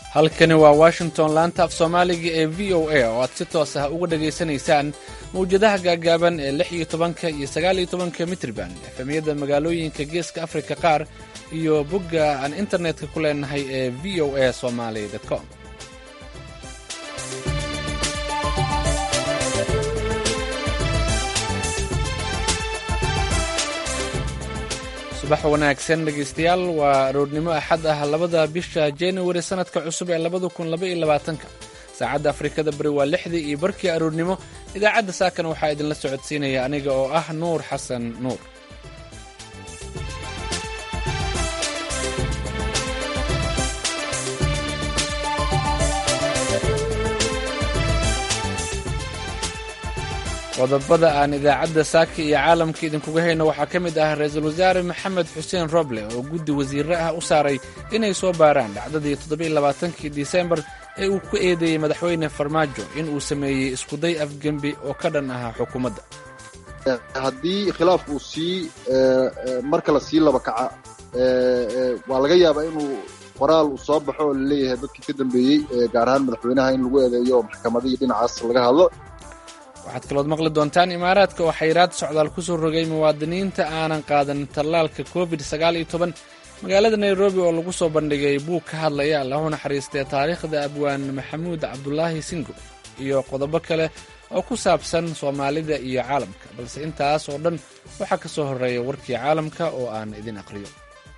halkani waa washington laanta af soomaaliga ee v o a oo aad si toos ah uga dhagaysanaysaan mawjadaha gaagaaban ee lix iyo tobanka iyo sagaal iyo tobanka mitriban efemiyada magaalooyinka geeska afrika qaar iyo bogga aan internetka ku leenahay ee v o a somaly com subax wanaagsan dhegaystayaal waa aroornimo axad ah labada bisha januari sannadka cusub ee labada kun labaiyo labaatanka saacadda afrikada bari waa lixdii iyo barkii aroornimo idaacadda saakana waxaa idinla socodsiinaya aniga oo ah nuur xasan nuur qodobada aan idaacadda saaka iyo caalamka idinkuga hayno waxaa ka mid ah ra-iisul wasaare maxamed xuseen roble oo guddi wasiirre ah u saaray inay soo baaraan dhacdadii toddobailabaatankii disembar ee uu ku eedeeyey madaxweyne farmaajo in uu sameeyey iskuday afgembi oo ka dhan ahaa xukuumadda haddii khilaaf uu sii mar kale sii laba kaca waa laga yaabaa inuu qoraal uu soo baxo oo laleeyahay dadkii ka dambeeyey gaar ahaan madaxweynaha in lagu eedeeyo oo maxkamadihii dhinacaas laga hadlo waxaad kalood maqli doontaan imaaraadka oo xayraad socdaal ku soo rogay muwaadiniinta aanan qaadan tallaalka covid sagaal iyo toban magaalada nairobi oo lagu soo bandhigay buug ka hadlaya allahu naxariistee taariikhda abwaan maxamuud cabdulaahi singo iyo qodobo kale oo ku saabsan soomaalida iyo caalamka balse intaas oo dhan waxaa ka soo horreeya warkii caalamka oo aan idin aqriyo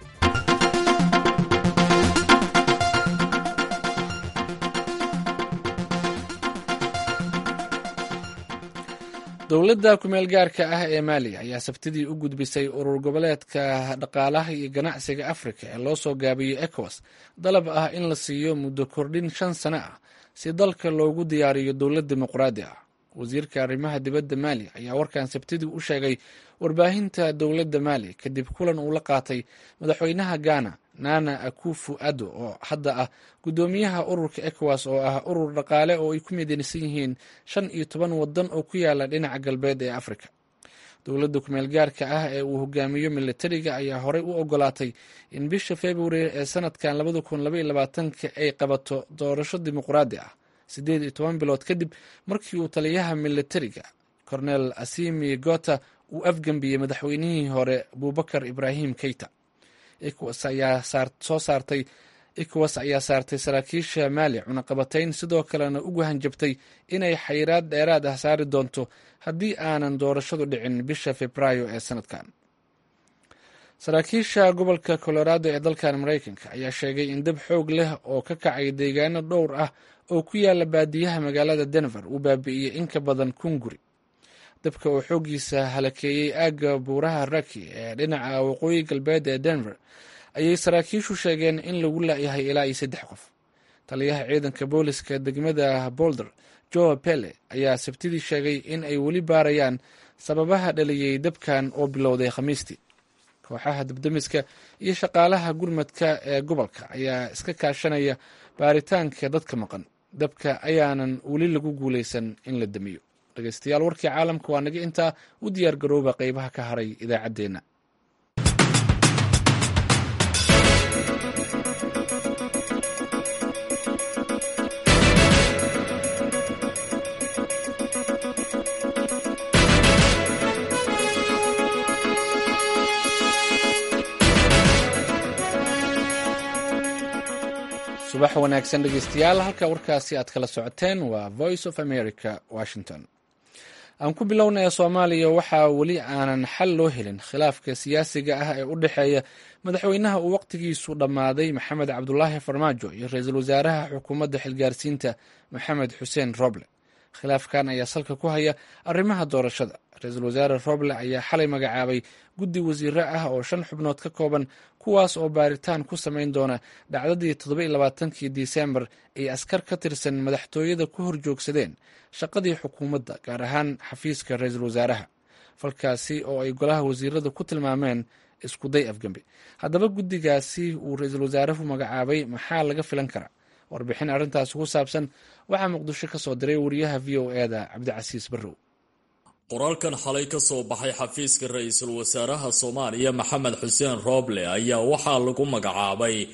dowladda kumeel gaarka ah ee maaliya ayaa sabtidii u gudbisay urur goboleedka dhaqaalaha iyo ganacsiga afrika ee loo soo gaabiyey ecowas dalab ah in la siiyo muddo kordhin shan sano ah si dalka loogu diyaariyo dowlad dimuqraadi ah wasiirka arrimaha dibadda maali ayaa warkan sabtidii u sheegay warbaahinta dowladda maali kadib kulan uu la qaatay madaxweynaha ghana nana akufu ado oo hadda ah guddoomiyaha ururka ecowas oo ah urur dhaqaale oo ay ku midaysan yihiin shan iyo toban wadan oo ku yaala dhinaca galbeed ee afrika dowladda kumeel gaarka ah ee uu hogaamiyo milatariga ayaa horey u ogolaatay in bisha februari ee sanadkan labada kun labaiyo labaatanka ay qabato doorasho dimuqraadi ah siddeed iyo toban bilood kadib markii uu taliyaha milatariga cornel asimi gota uu afgembiyey madaxweynihii hore abubakar ibrahim keita ecowas ayaa soo saartay ecowas ayaa saartay saraakiisha maali cunaqabatayn sidoo kalena ugu hanjabtay inay xayiraad dheeraad ah saari doonto haddii aanan doorashadu dhicin bisha febraayo ee sanadkan saraakiisha gobolka colorado ee dalkan maraykanka ayaa sheegay in dab xoog leh oo ka kacay deegaano dhowr ah oo ku yaala baadiyaha magaalada denver uu baabi'iyey in ka badan kun guri dabka oo xooggiisa halakeeyey aagga buuraha raki ee dhinaca waqooyi galbeed ee denver ayay saraakiishu sheegeen in lagu laayahay ilaa iyo saddex qof taliyaha ciidanka booliska degmada bolder joe pele ayaa sabtidii sheegay in ay weli baarayaan sababaha dhaliyey dabkan oo bilowday khamiistii kooxaha dabdemiska iyo shaqaalaha gurmadka ee gobolka ayaa iska kaashanaya baaritaanka dadka maqan dabka ayaanan weli lagu guulaysan in la damiyo dhegeystayaal warkii caalamka waa naga intaa u diyaar garooba qeybaha ka haray idaacaddeenna subax wanaagsan dhegeystayaal halka warkaasi aad kala socoteen waa voice of america washington aan ku bilownaya soomaaliya waxaa weli aanan xal loo helin khilaafka siyaasiga ah ee u dhexeeya madaxweynaha uu waqtigiisu dhammaaday maxamed cabdulaahi farmaajo iyo ra-iisul wasaaraha xukuumadda xilgaarsiinta maxamed xuseen roble khilaafkan ayaa salka ku haya arrimaha doorashada ra-iisul wasaare roble ayaa xalay magacaabay guddi wasiire ah oo shan xubnood ka kooban kuwaas oo baaritaan ku samayn doona dhacdadii toddoba iyo labaatankii disembar ay askar ka tirsan madaxtooyada ku horjoogsadeen shaqadii xukuumadda gaar ahaan xafiiska ra-iisul wasaaraha falkaasi oo ay golaha wasiirada ku tilmaameen iskuday afgembi haddaba guddigaasi uu ra-iisul wasaaruhu magacaabay maxaa laga filan karaa warbixin arrintaasi ku saabsan waxaa muqdisho ka soo diray wariyaha v o e da cabdicasiis barrow qoraalkan xalay ka soo baxay xafiiska ra-iisul wasaaraha soomaaliya maxamed xuseen rooble ayaa waxaa lagu magacaabay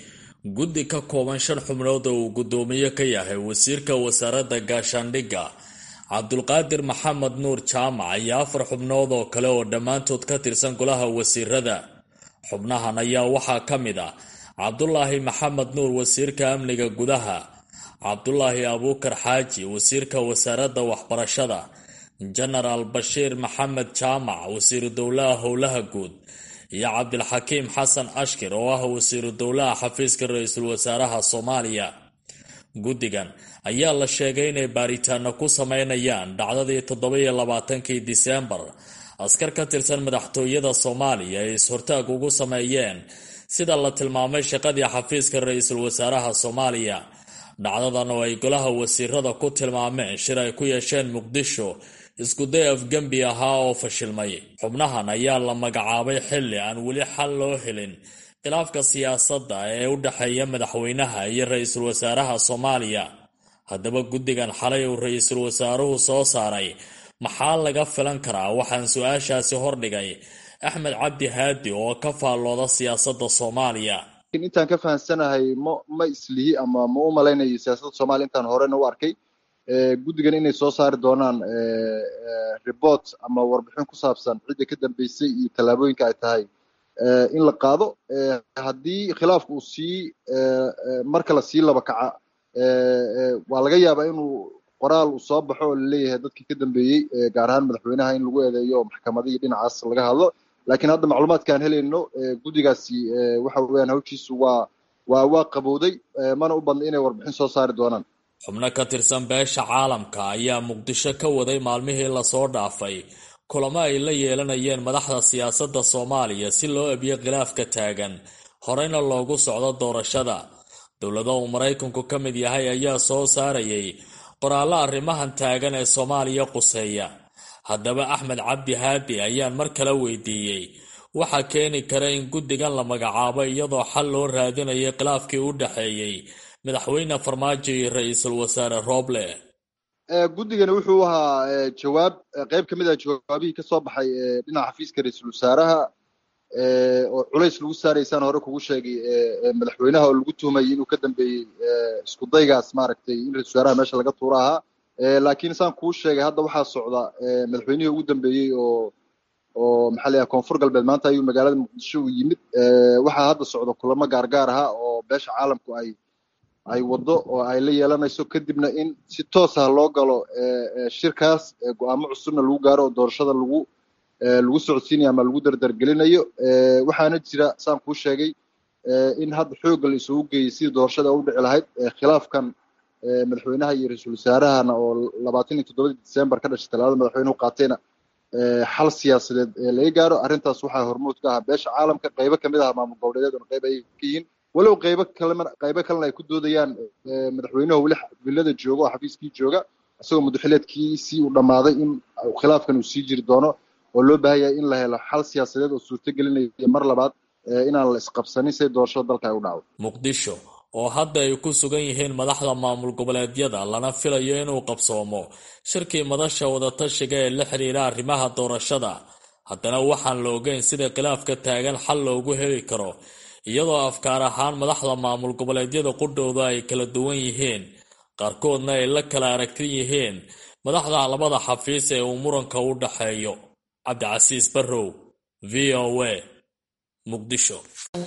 guddi ka kooban shan xubnood oo uu guddoomiye ka yahay wasiirka wasaaradda gaashaandhigga cabdulqaadir maxamed nuur jaamac iyo afar xubnood oo kale oo dhammaantood ka tirsan golaha wasiirada xubnahan ayaa waxaa ka mid ah cabdulaahi maxamed nuur wasiirka amniga gudaha cabdulaahi abuukar xaaji wasiirka wasaaradda waxbarashada jenaraal bashiir maxamed jaamac wasiiru dowlaha howlaha guud iyo cabdilxakiim xasan ashkir oo ah wasiiru dowlaha xafiiska ra-iisul wasaaraha soomaaliya guddigan ayaa la sheegay inay baaritaano ku sameynayaan dhacdadii toddoba-iyo labaatankii diseembar askar ka tirsan madaxtooyada soomaaliya ay is-hortaag ugu sameeyeen sida la tilmaamay shaqadii xafiiska ra-iisul wasaaraha soomaaliya dhacdadan oo ay golaha wasiirada ku tilmaameen shir ay ku yeesheen muqdisho iskuday afgembi ahaa oo fashilmay xubnahan ayaa la magacaabay xilli aan weli xal loo helin khilaafka siyaasadda ee u dhexeeya madaxweynaha iyo ra-iisul wasaaraha soomaaliya haddaba guddigan xalay uu ra-iisul wasaaruhu soo saaray maxaa laga filan karaa waxaan su-aashaasi hordhigay axmed cabdi haadi oo ka faallooda siyaasadda soomaaliya intaan ka fahamsanahay ma ma islihi ama ma u malaynayo siyaasadda soomaliya intaan horena u arkay guddigan inay soo saari doonaan report ama warbixin ku saabsan cidda ka dambeysay iyo tallaabooyinka ay tahay in la qaado haddii khilaafku uu sii marka la sii laba kaca waa laga yaabaa inuu qoraal uu soo baxo oo laleeyahay dadkii ka dambeeyey gaar ahaan madaxweynaha in lagu eedeeyo oo maxkamada iyo dhinacaas laga hadlo lakiin hadda macluumaadka aan helayno guddigaasi waxa weeyaan hawshiisu waa waa waa qabowday mana u badna inay warbixin soo saari doonaan xubno ka tirsan beesha caalamka ayaa muqdisho ka waday maalmihii lasoo dhaafay kulamo ay la yeelanayeen madaxda siyaasadda soomaaliya si loo ebiyo khilaafka taagan horeyna loogu socdo doorashada dowlado uu maraykanku ka mid yahay ayaa soo saarayay qoraallo arrimahan taagan ee soomaaliya quseeya haddaba axmed cabdi haadi ayaan mar kale weydiiyey waxaa keeni kara in guddigan la magacaabo iyadoo xal loo raadinayay khilaafkii u dhexeeyey madaxweyne farmaajo iyo ra-iisul wasaare rooble guddigani wuxuu ahaa jawaab qeyb ka mid ah jawaabihii ka soo baxay dhinaca xafiiska ra-iisul wasaaraha oo culays lagu saaraysaan hore kugu sheegay madaxweynaha oo lagu tuhmayay inuu ka dambeeyey isku daygaas maaragtay in ra-isul wasaaraha meesha laga tuuro ahaa laakiin saan kuu sheegay hadda waxaa socda madaxweynihii ugu dambeeyey oo oo maxaa layahay koonfur galbeed maanta ayuu magaalada muqdisho u yimid waxaa hadda socda kulamo gaargaar aha oo beesha caalamku ay ay waddo oo ay la yeelanayso kadibna in si toos ah loo galo shirkaas go-aamo cusubna lagu gaaro oo doorashada lagu lagu socodsiinayo ama lagu dardargelinayo waxaana jira saan kuu sheegay in hadda xoogga la isugu geeyey sidii doorashada u dhici lahayd khilaafkan madaxweynaha iyo ra-iisul wasaarahana oo labaatan iyo toddobadii december ka dhashay talaadada madaxweynuhu qaatayna xal siyaasadeed laga gaaro arrintaas waxaa hormuud ka ahaa beesha caalamka qaybo kamid ah maamul goboleedyaduna qayb ay ka yihiin walow qaybo kalena qaybo kalena ay ku doodayaan madaxweynuhu weli villada jooga oo xafiiskii jooga isagoo muddaxileedkiisii uu dhammaaday in khilaafkan uu sii jiri doono oo loo baahan yahay in la helo xal siyaasadeed oo suurto gelinaya mar labaad inaan la isqabsanin siday doorashada dalka ay u dhacdo muqdisho oo hadda ay ku sugan yihiin madaxda maamul goboleedyada lana filayo inuu qabsoomo shirkii madasha wadatashiga ee la xiriira arrimaha doorashada haddana waxaan la ogeyn sida khilaafka taagan xal loogu heli karo iyadoo afkaar ahaan madaxda maamul goboleedyada qudhowda ay kala duwan yihiin qaarkoodna ay la kala aragtin yihiin madaxda labada xafiis ee uu muranka u dhaxeeyo cabdicasiis barrow v o a muqdisho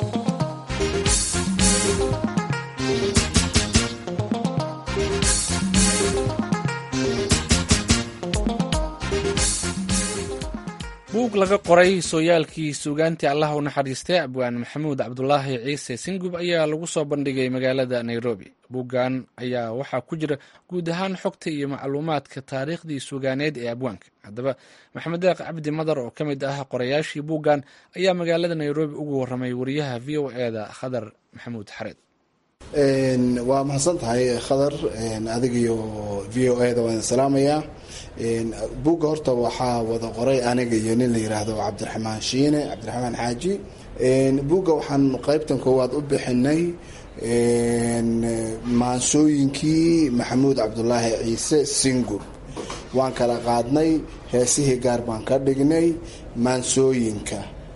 buug laga qoray sooyaalkii suugaantii allah u naxariistay abwaan maxamuud cabdulaahi ciise singub ayaa lagu soo bandhigay magaalada nairobi buuggan ayaa waxaa ku jira guud ahaan xogta iyo macluumaadka taariikhdii suugaaneed ee abwaanka haddaba maxamed deeq cabdi madar oo ka mid ah qorayaashii buuggan ayaa magaalada nairobi ugu waramay wariyaha v o eda khadar maxamuud xareed waa mahadsan tahay khadar adig iyo v o e da waan salaamayaa buugga horta waxaa wada qoray aniga iyo nin la yiraahdo cabdiraxmaan shiine cabdiraxmaan xaaji buugga waxaan qeybtan koowaad u bixinay maansooyinkii maxamuud cabdulaahi ciise singur waan kala qaadnay heesihii gaar baan ka dhignay maansooyinka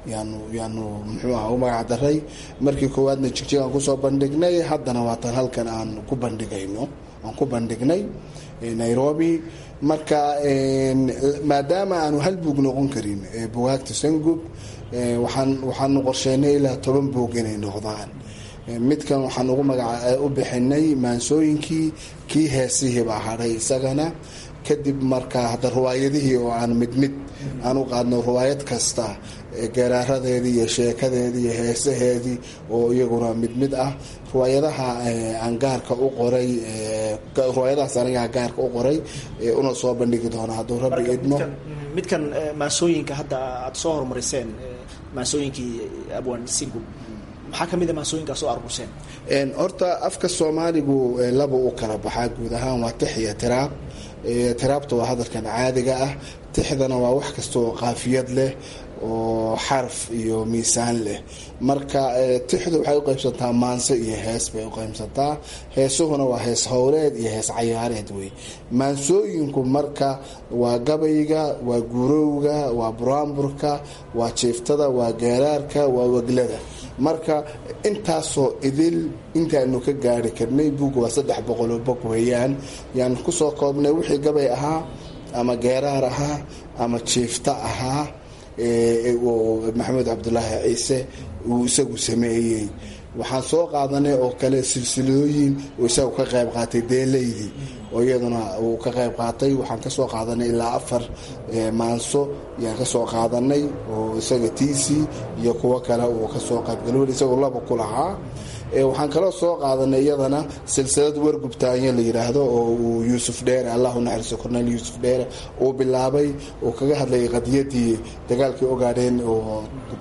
yaanu yaanu muxuu aha u magac daray markii koowaadna jigjigaan kusoo bandhignay haddana waatan halkan aan ku bandhigayno aan ku bandhignay nairobi marka maadaama aanu hal buug noqon karin bugaagta sangub waxaan waxaanu qorsheynay ilaa toban buug inay noqdaan midkan waxaan ugu magaca u bixinay maansooyinkii kii heesihii baa hadhay isagana kadib markaa hadda riwaayadihii oo aan mid mid aan u qaadno riwaayad kasta garaaradeedii iyo sheekadeedii iyo heesaheedii oo iyaguna mid mid ah riwaayadaha aan gaarka u qoray riwaayadahaas anigaa gaarka u qoray una soo bandhigi doona hadduu rabbi idmo midkan maansooyinka hadda aada soo horumariseen maansooyinkii abwan singub maxaa kamid a maansooyinkaa soo aruurseen horta afka soomaaligu laba u kala baxaa guud ahaan waa tix iyo tiraab tiraabta waa hadalkan caadiga ah tixdana waa wax kasta oo qaafiyad leh oo xaraf iyo miisaan leh marka tixdu waxay u qaybsantaa maanse iyo hees bay u qaybsantaa heesuhuna waa hees howleed iyo hees cayaareed wey maansooyinku marka waa gabayga waa gurowga waa buraanburka waa jiiftada waa geeraarka waa weglada marka intaasoo idil intaanu ka gaari karnay buugga waa saddex boqoloo bog weeyaan yaan kusoo koobnay wixii gabay ahaa ama geeraar ahaa ama jiifta ahaa maxamed cabdulaahi ciise uu isagu sameeyey waxaan soo qaadanay oo kale silsilooyin oo isagu ka qayb qaatay deelaydii oo iyaduna uu ka qayb qaatay waxaan kasoo qaadanay ilaa afar maanso yaan kasoo qaadanay oo isaga tiisi iyo kuwo kale uu kasoo qaybgalowel isagoo laba ku lahaa waxaan kaloo soo qaadanay iyadana silsilad wargubtaanyo la yidhaahdo oo uu yuusuf dheere allahu naxariiso cornel yuusuf dheere uu bilaabay uu kaga hadlayay qadiyadii dagaalkii ogaadheen oo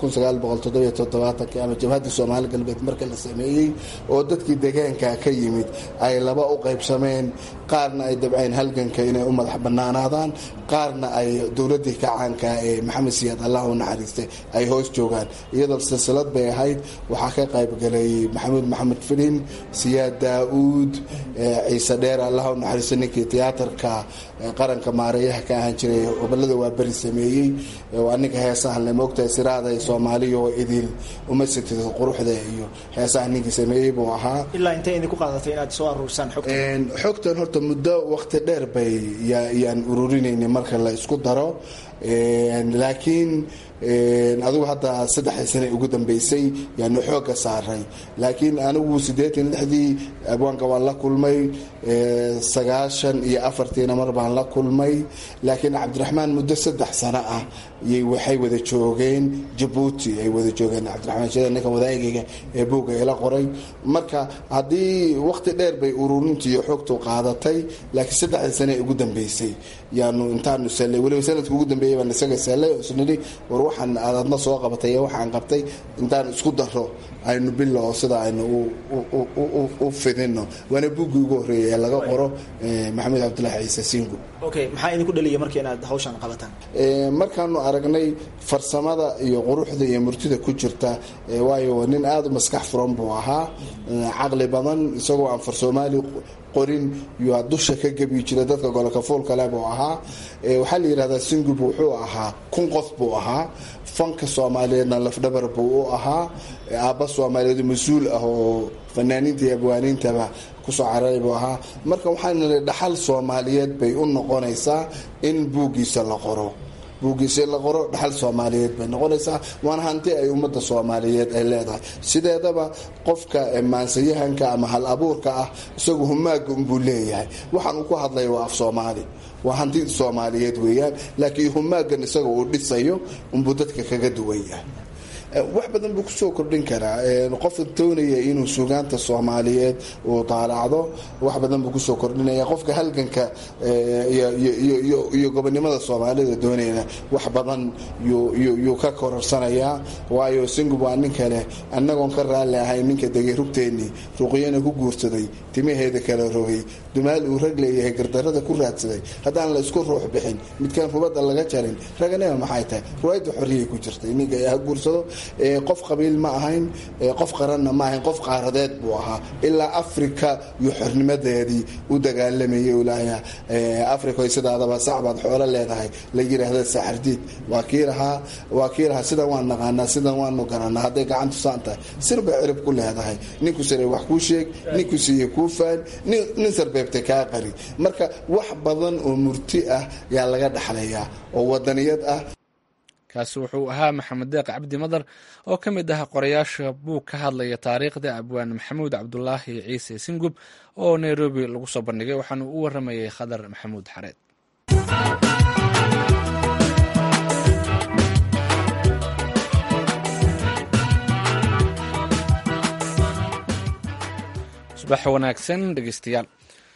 ama jabhaddii soomaali galbeed marka la sameeyey oo dadkii degaanka ka yimid ay laba u qaybsameen qaarna ay dabceen halganka inay u madax banaanaadaan qaarna ay dowladii kacaanka ee maxamed siyaad allahu naxariistay ay hoos joogaan iyadoo silsilad bay ahayd waxaa ka qaybgalay maxamuud maxamed filin siyaad daa-uud ciise dheer allahu naxariisto ninkii tiyaatarka qaranka maareeyaha ka ahaan jiray gobolada waa beri sameeyey aninka heesahan le moogtahay siraada soomaaliya oo idil uma sitid quruxda iyo heesaha ninkii sameeyey buu ahaa ilaa intay idinku qaadatay inaad soo aruursaan xogta xogtan horta muddo waqti dheer bay yaan ururinayna marka la isku daro laakiin adigu hadda saddexdii sane ugu dambeysay yaanu xooga saaray laakiin anigu siddeetan lixdii abwaanka waan la kulmay sagaashan iyo afartiina mar baan la kulmay laakiin cabdiraxmaan muddo saddex sano ah y waxay wada joogeen jabuuti ay wada joogeen cabdiraxmaan shida ninka wadaagayga ee buugga ila qoray marka haddii waqti dheer bay ururinta iyo xoogtu qaadatay laakiin saddexdii sane ugu dambeysay yaanu intaanu sallay weliba sanadka ugu dambeeyay baan isaga sallay oo isnidhi war waxaan aadadna soo qabatay iyo waxaan qabtay intaan isku daro aynu bilo oo sida aynu u fidino waana buuggii ugu horreeyay ee laga qoro maxamed cabdulaahi ciise singu okay maxaa idinku dhaliya marka inaad hawshan qabataan markaanu aragnay farsamada iyo quruxda iyo murtida ku jirta waayo nin aada u maskax furan buu ahaa caqli badan isagoo aan far soomaali qorin yaa dusha ka gebi jiray dadka gololka fuulkale buu ahaa waxaa la yidhahdaa singub wuxuu ahaa kun qof buu ahaa fanka soomaaliyeedna lafdhabar buu u ahaa aabba soomaaliyeed mas-uul ah oo fanaaniinta iyo abwaaniintaba kusoo cararay buu ahaa marka waxaan nidhi dhaxal soomaaliyeed bay u noqonaysaa in buuggiisa la qoro buuggiisa la qoro dhaxal soomaaliyeed bay noqonaysaa waana hanti ay ummadda soomaaliyeed ay leedahay sideedaba qofka maansayahanka ama hal abuurka ah isagu humaaga unbuu leeyahay waxaan uu ku hadlaya waa af soomaali waa hanti soomaaliyeed weeyaan laakiin humaagan isaga uu dhisayo unbuu dadka kaga duwan yahay wax badan buu kusoo kordhin karaa qofka doonaya inuu sugaanta soomaaliyeed uu daalacdo wax badan buu kusoo kordhinaya qofka halganka iyo gobonimada soomaalida doonayna wax badan yuu ka kororsanayaa waayo singub waa nin kale annagoon ka raalli ahay ninka degay rugteennii ruqyana ku guursaday timaheeda kala rogay dumaal uu rag leeyahay gardarada ku raadsaday haddaan la isku ruux bixin midkaan rubadda laga jarin raganima maxay tahay ruwaayadda xorriyay ku jirtay ninka ha guursado qof qabiil ma ahayn qof qaranna ma ahayn qof qaaradeed buu ahaa ilaa africa iyo xornimadeedii u dagaalamayay ulaaha africa sidaadaba sacbaad xoolo leedahay la yiraahda saxardiid waa kii lahaa waa kii lahaa sidan waan naqaanaa sidan waanu garanaa hadday gacantu saan tahay sir bay cirib ku leedahay ninku sare wax kuu sheeg ninku siiye kuu faan nin sarbeebtay kaa qari marka wax badan oo murti ah yaa laga dhaxlayaa oo wadaniyad ah kaasi wuxuu ahaa maxamed deeq cabdi madar oo ka mid ah qorayaasha buug ka hadlaya taariikhda abwaan maxamuud cabdulaahi ciise singub oo nairobi lagu soo bandhigay waxaanu u waramayay khadar maxamuud xareed subax wanaagsan dhegeystayaal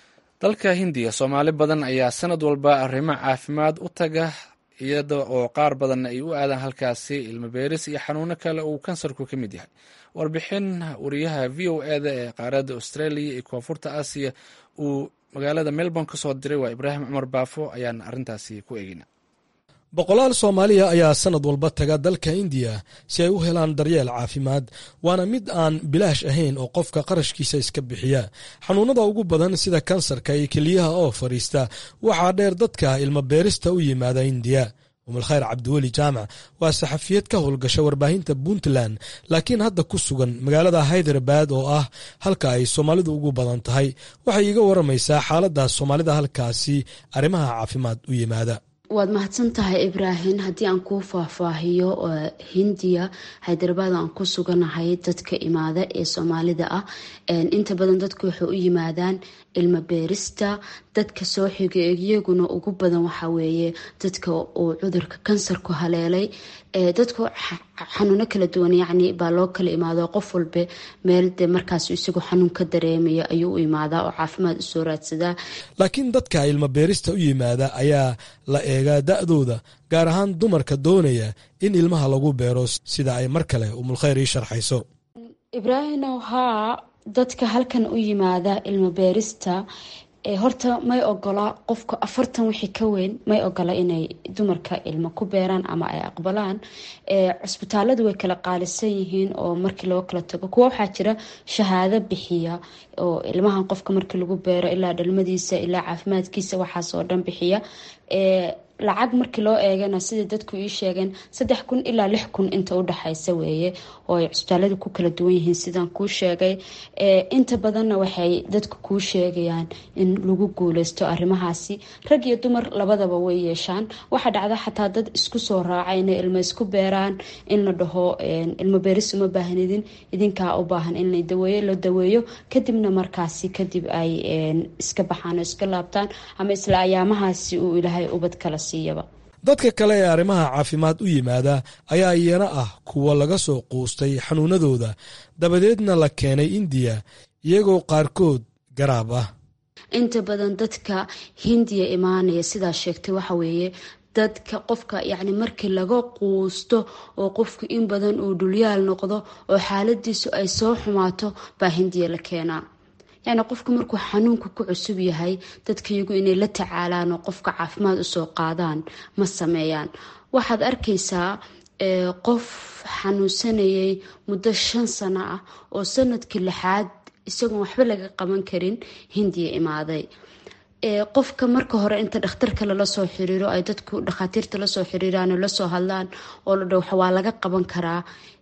dalka hindiya soomaali badan ayaa sanad walba arrimo caafimaad u taga iyada oo qaar badanna ay u aadaan halkaasi ilmo beeris iyo xanuuno kale uu kansarku ka mid yahay warbixin wariyaha v o eda ee qaaradda australia iyo koonfurta aasiya uu magaalada melbourne ka soo diray waa ibraahim cumar baafo ayaan arrintaasi ku eegina boqolaal soomaaliya ayaa sanad walba taga dalka indiya si ay u helaan daryeel caafimaad waana mid aan bilaash ahayn oo qofka qarashkiisa iska bixiya xanuunada ugu badan sida kansarka iyo keliyaha oo fadhiista waxaa dheer dadka ilmo beerista u yimaada indiya umulkhayr cabdiweli jaamac waa saxafiyad ka howlgasha warbaahinta puntland laakiin hadda ku sugan magaalada haydarabad oo ah halka ay soomaalidu ugu badan tahay waxay iiga waramaysaa xaaladda soomaalida halkaasi arrimaha caafimaad u yimaada waad mahadsan tahay ibraahim haddii aan kuu faahfaahiyo hindiya haydarabad aan ku suganahay dadka imaada ee soomaalida ah inta badan dadku waxay u yimaadaan ilmo beerista dadka soo xiga iyaguna ugu badan waxaa weeye dadka uu cudurka kansarku haleelay dadku xanuuno kala duwan yacni baa loo kala imaado qof walba meel de markaas isagoo xanuun ka dareemaya ayuu u imaadaa oo caafimaad usoo raadsadaa laakiin dadka ilmo beerista u yimaada ayaa la eegaa da-dooda gaar ahaan dumarka doonaya in ilmaha lagu beero sida ay mar kale umulkhayr ii sharxayso ibraahimow haa dadka halkan u yimaada ilmo beerista horta may ogola qofka afartan wixii ka weyn may ogola inay dumarka ilmo ku beeraan ama ay aqbalaan cusbitaaladu way kala qaalisan yihiin oo markii loo kala tago kuwa waxaa jira shahaado bixiya oo ilmahan qofka markii lagu beero ilaa dhalmadiisa ilaa caafimaadkiisa waxaas oo dhan bixiya lacag markii loo eegana sidai dadku ii sheegeen saddex kun ilaa lix kun inta udhexaysa weeye oo ay cusbitaalada ku kala duwan yihiin sidaan kuu sheegay inta badanna waxay dadku kuu sheegayaan in lagu guuleysto arrimahaasi rag iyo dumar labadaba way yeeshaan waxaa dhacda xataa dad isku soo raaca inay ilmo isku beeraan in la dhaho ilmo beeris uma baahnidin idinkaa u baahan in la daweeyo la daweeyo kadibna markaasi kadib ay iska baxaan oo iska laabtaan ama isla ayaamahaasi uu ilaahay ubad kala dadka kale ee arrimaha caafimaad u yimaada ayaa iyana ah kuwa laga soo quustay xanuunadooda dabadeedna la keenay indiya iyagoo qaarkood garaab ah inta badan dadka hindiya imaanaya sidaa sheegtay waxa weeye dadka qofka yacni markii laga quusto oo qofku in badan uu dhulyaal noqdo oo xaaladiisu ay soo xumaato baa hindiya la keenaa yacni qofku markuu xanuunka ku cusub yahay dadkaiyagu inay la tacaalaan oo qofka caafimaad usoo qaadaan ma sameeyaan waxaad arkaysaa qof xanuunsanayay muddo shan sano ah oo sanadkii lixaad isagoon waxba laga qaban karin hindiya imaaday qofka marka hore inta dhakhtarka lala soo xiriiro ay dadku dhakhaatiirta lasoo xiriiraan oo lasoo hadlaan oo la dha waa laga qaban karaa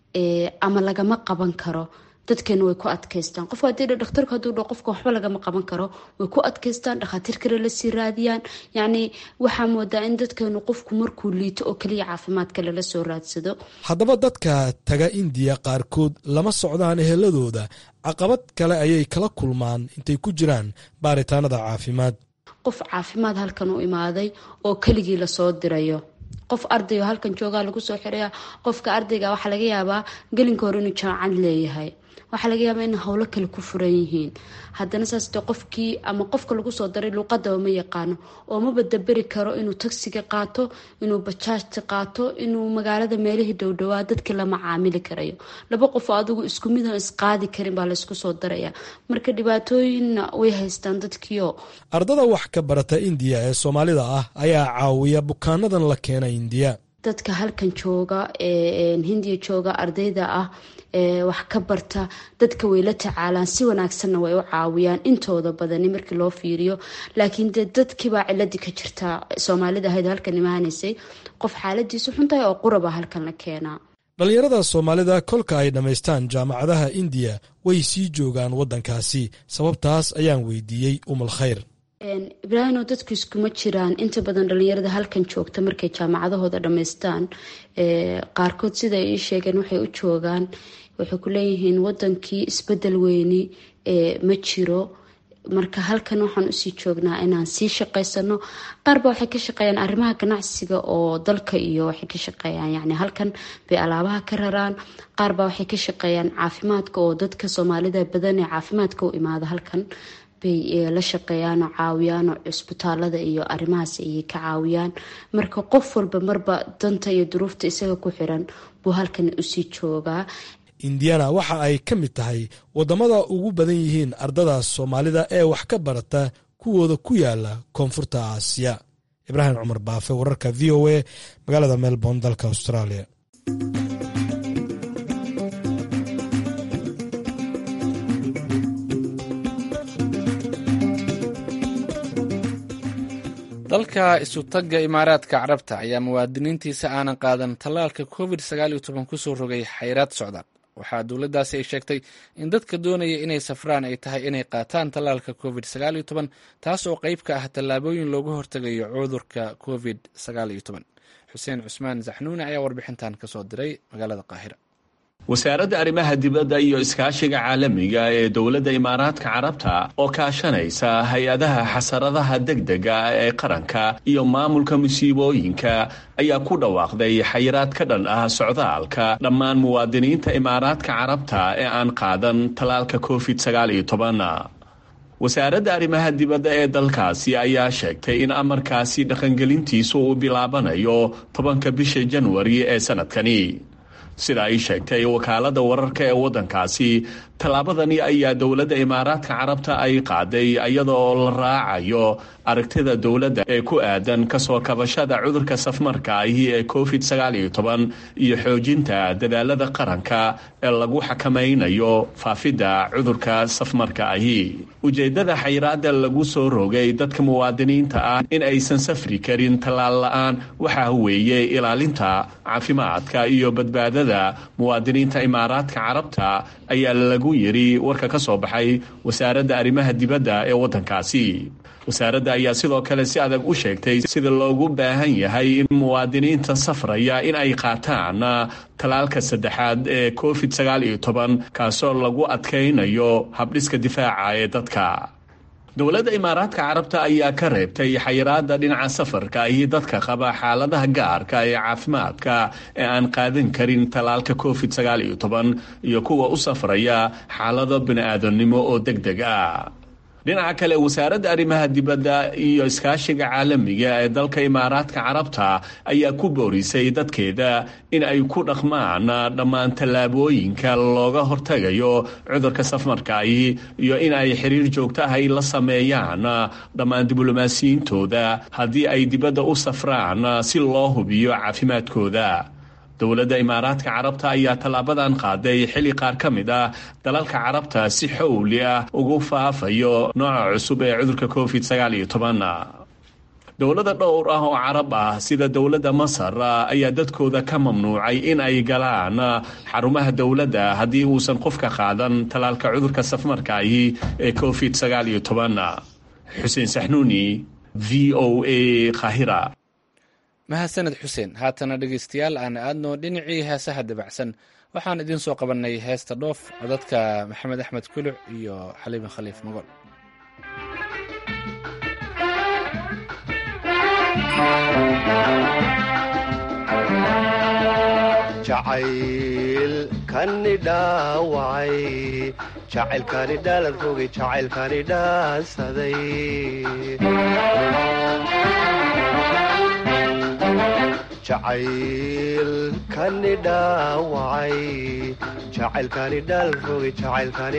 ama lagama qaban karo dadkeena way ku adkaystaan qofka hadii dhakhtarku haduu dho qofka waxba lagama qaban karo way ku adkaystaan dhakhaatiir kale lasii raadiyaan yacni waxaa moodaa in dadkeenu qofku markuu liito oo keliya caafimaadka lala soo raadsado haddaba dadka taga indiya qaarkood lama socdaan eheladooda caqabad kale ayay kala kulmaan intay ku jiraan baaritaanada caafimaad qof caafimaad halkan u imaaday oo keligii lasoo dirayo qof arday oo halkan joogaa lagu soo xiraya qofka ardayga waxaa laga yaabaa gelinka hore inuu jaamacad leeyahay waxaa laga yaabaa in howlo kale ku furan yihiin haddana saasde qofkii ama qofka lagu soo daray luuqadaba ma yaqaano oo ma badaberi karo inuu tagsiga qaato inuu bajaajta qaato inuu magaalada meelihii dhowdhowaa dadkii lama caamili karayo laba qof oo adigu isku mid aan isqaadi karin baa laysku soo daraya marka dhibaatooyinna way haystaan dadkiio ardada wax ka barata indiya ee soomaalida ah ayaa caawiya bukaanadan la keena indiya dadka halkan jooga hindiya jooga ardayda ah wax ka barta dadka way la tacaalaan si wanaagsanna way u caawiyaan intooda badani markii loo fiiriyo laakiin dee dadkiibaa ciladii ka jirtaa soomaalida ahayd halkan imaanaysay qof xaaladiisu xuntahay oo quraba halkan la keenaa dhallinyarada soomaalida kolka ay dhammaystaan jaamacadaha indiya way sii joogaan waddankaasi sababtaas ayaan weydiiyey umal khayr ibraahimo dadku iskuma jiraan inta badan dhalinyarada halkan joogta markay jaamacadahooda dhammaystaan qaarkood sida ay ii sheegeen waxay u joogaan waxay ku leeyihiin wadankii isbedel weyni ma jiro marka halkan waxaan usii joognaa inaan sii shaqaysano qaarba waxay ka shaqeeyaan arrimaha ganacsiga oo dalka iyo waxay ka shaqeeyaan yani halkan bay alaabaha ka raraan qaarba waxay ka shaqeeyaan caafimaadka oo dadka soomaalida badan ee caafimaadka u imaada halkan bay la shaqeeyaan oo caawiyaan oo cisbitaalada iyo arrimahaas ayay ka caawiyaan marka qof walba marba danta iyo duruufta isaga ku xiran buu halkan usii joogaa indiana waxa ay ka mid tahay waddamada ugu badan yihiin ardada soomaalida ee wax ka barata kuwooda ku yaala koonfurta aasiya ibraahim cumar baafe wararka v o a magaalada melbourne dalka australia dalka isutagga imaaraadka carabta ayaa muwaadiniintiisa aanan qaadan tallaalka covid kusoo rogay xayraad socdaal waxaa dowladdaasi ay sheegtay in dadka doonaya inay safraan ay tahay inay qaataan tallaalka covid taas oo qayb ka ah tallaabooyin looga hortegayo cudurka covid xuseen cusmaan zaxnuune ayaa warbixintan kasoo diray magaalada qaahira wasaaradda arrimaha dibadda iyo iskaashiga caalamiga ee dowladda imaaraadka carabta oo kaashanaysa hay-adaha xasaradaha degdega ee qaranka iyo maamulka musiibooyinka ayaa ku dhawaaqday xayiraad ka dhan ah socdaalka dhammaan muwaadiniinta imaaraadka carabta ee aan qaadan tallaalka covid wasaaradda arrimaha dibadda ee dalkaasi ayaa sheegtay in amarkaasi dhaqangelintiisu uu bilaabanayo tobanka bisha janwari ee sanadkani sida ay sheegtay wakaalada wararka ee waddankaasi tallaabadani ayaa dowladda imaaraadka carabta ay qaaday iyadoo la raacayo aragtida dowladda ee ku aadan kasoo kabashada cudurka safmarka ahi ee covid iyo xoojinta dadaalada qaranka ee lagu xakamaynayo faafidda cudurka safmarka ahi ujeedada xayiraada lagu soo rogay dadka muwaadiniinta ah in aysan safri karin tallaal la-aan waxaa weeye ilaalinta caafimaadka iyo badbaadada muwaadiniinta imaaraadka carabta ayaa lagu yiri warka ka soo baxay wasaaradda arrimaha dibadda ee waddankaasi wasaaradda ayaa sidoo kale si adag u sheegtay sida loogu baahan yahay in muwaadiniinta safraya in ay qaataan tallaalka saddexaad ee covid kaasoo lagu adkaynayo habdhiska difaaca ee dadka dowladda imaaraadka carabta ayaa ka reebtay xayiraada dhinaca safarka iyo dadka qaba xaaladaha gaarka ee caafimaadka ee aan qaadan karin tallaalka covid iyo kuwa u safraya xaalado bini-aadamnimo oo deg deg ah dhinaca kale wasaaradda arrimaha dibadda iyo iskaashiga caalamiga ee dalka imaaraadka carabta ayaa ku boorisay dadkeeda in ay ku dhaqmaan dhammaan tallaabooyinka looga hortagayo cudurka safmarkaahi iyo in ay xiriir joogto ah ay la sameeyaan dhammaan diblomaasiyiintooda haddii ay dibadda u safraan si loo hubiyo caafimaadkooda dowladda imaaraadka carabta ayaa tallaabadan qaaday xilli qaar ka mid ah dalalka carabta si xowli ah ugu faafayo nooca cusub ee cudurka covid dowlada dhowr ah oo carab ah sida dowladda masar ayaa dadkooda ka mamnuucay in ay galaan xarumaha dowladda haddii uusan qofka qaadan tallaalka cudurka safmarkaahi ee covid xuseen saxnuuni v o a kahira mahadsaned xuseen haatana dhegeystayaal aan aadno dhinacii heesaha dabacsan waxaan idiin soo qabannay heesta dhoof codadka maxamed axmed kuluc iyo xaliime khaliif mogol jacaylkani dhaawacay jacaylkani dhaalan rogay jacaylkani dhaansaday jacaylkani dhaawacay jacaylkani dhaal rogay jacaylkani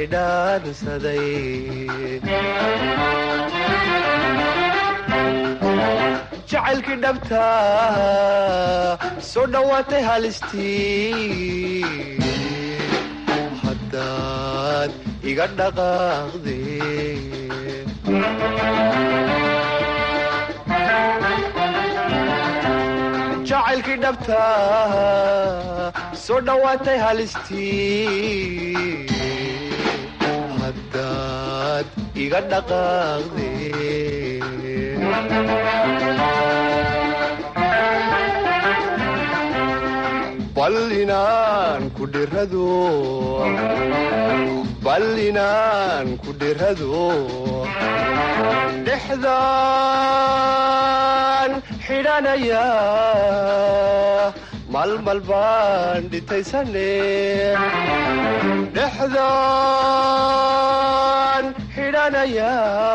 dhaansaday jacaylkii dhabta soo dhowaatay halistii haddaad iga dhaqaaqde jacaylkii dhabta soo dhowaatay halistii haddaad iga dhaqaaqde bal inaan ku dhirado bal inaan ku dhirado dhexdaan xidhanaya malmal baan dhitaysane dhexdaan xidhanaya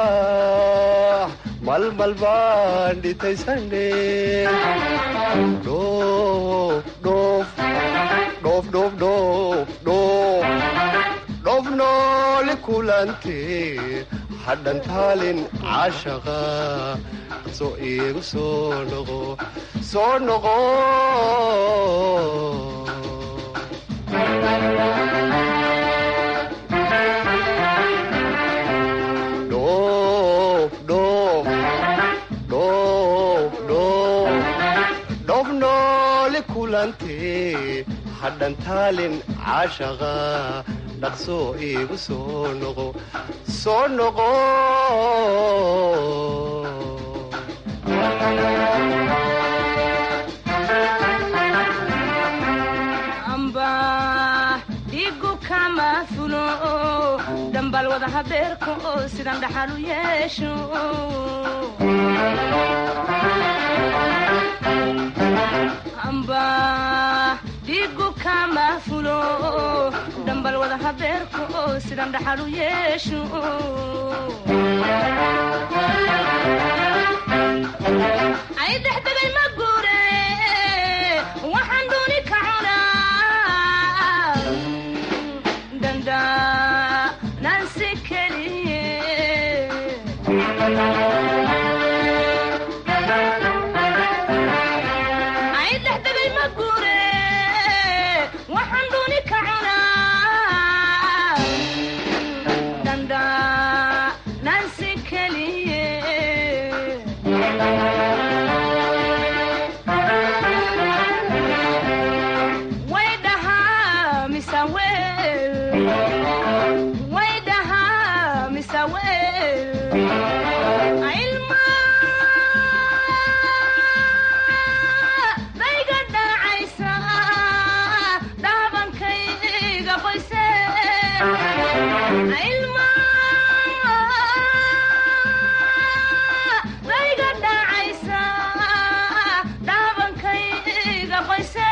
malmal baan dhitaysane dhoof dhoof dhoof dhoof dhoof dhoof dhoof nooli kulante hadhan taalin caashaqa soo iigu soo noqo soo noqo dhoof dhoof dhoof dhoof dhoof nooli kulante hadhan taalin caashaqa dhaqsoo iigu soo noqo soo noqo amba dhigu kama fulo dhambal wada habeerka oo sidan dhaxal u yeesho amba dhigu kama fulo dhambal wada habeerka oo sidan dhaxal u yeesho ay dhexdegay ma guure waxaan dooni ka cunaa dandanansi keliye ay dhexdegay ma guure waxaan dooni ka cunaa dandanansi keliye way dhahaa mise weel way dhahaa mise weel ilma dayga dhacaysa dhaabankayga qoyse ilma dayga dhacaysa dhaabankayga qoyse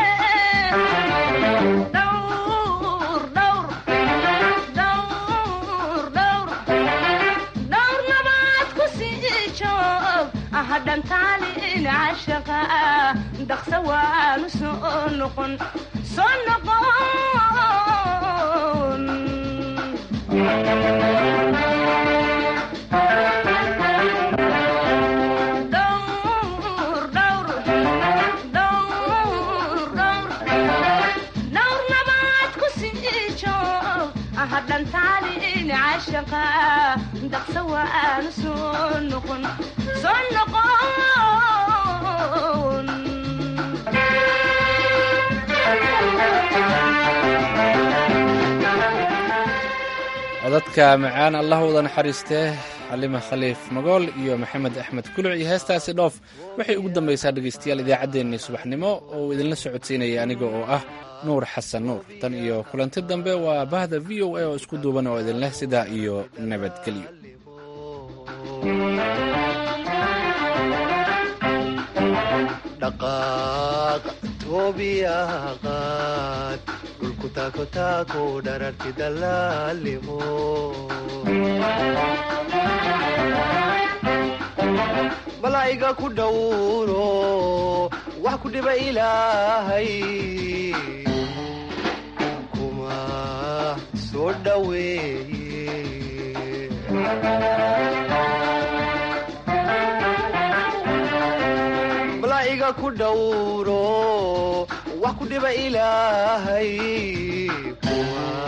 dhowr dhowr dhowr dhowr dhowr nabaad ku sii joog hadhan taalin cashaqa dhaqsa waanu soo noqon soo noqon dhowr dhowr dhowr dhowr dhowr nabaad ku sii joog hadhan taalin cashaqa dhaqsa waanu soo noqon soo noqon codadka macaan allah wada naxariistee xalima khaliif magool iyo maxamed axmed kuluc iyo heestaasi dhoof waxay ugu dambaysaa dhegaystayaal idaacaddeenii subaxnimo oo idinla socodsiinaya aniga oo ah nuur xasan nuur tan iyo kulanti dambe waa bahda v o a oo isku duuban oo idinleh sidaa iyo nabadgelyo dhaqaaq toobiyaha qaad dhulku taako taako dhararti dalaalimo malaa'iga ku dhowro wax ku dhiba ilaahay kuma soo dhoweeye ku dhowro wax ku dhiba ilaahay